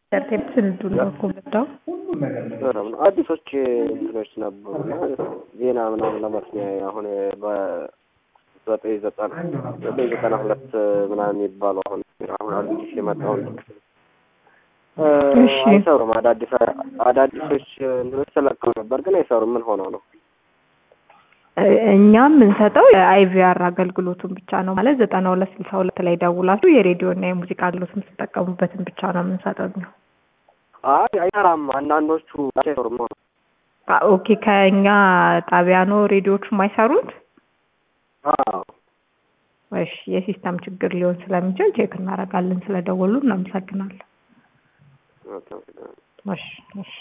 ኢንተርቴንመንት ስንዱ ነው እኮ መጣው በጣም ነው። አዲሶች እንትኖች ነበሩ እና ዜና ምናምን ለመስሚያ አሁን በዘጠኝ ዘጠና ዘጠኝ ዘጠና ሁለት ምናምን የሚባለው አሁን አሁን አዲስ የመጣውን እሺ። አይሰሩም። አዳዲስ አዳዲሶች እንትኖች ተለቀው ነበር ግን አይሰሩም። ምን ሆነው ነው? እኛ የምንሰጠው የአይቪአር አገልግሎቱን ብቻ ነው ማለት ዘጠና ሁለት ስልሳ ሁለት ላይ ደውላችሁ የሬዲዮ እና የሙዚቃ አገልግሎት የምትጠቀሙበትን ብቻ ነው የምንሰጠው እኛ። አይ አይሰራም። አንዳንዶቹ አይሰሩም ነው። አ- ኦኬ ከእኛ ጣቢያ ነው ሬዲዮቹ የማይሰሩት? አዎ እሺ የሲስተም ችግር ሊሆን ስለሚችል ቼክ እናደርጋለን። ስለደወሉ እናመሰግናለን። በጣም እሺ እሺ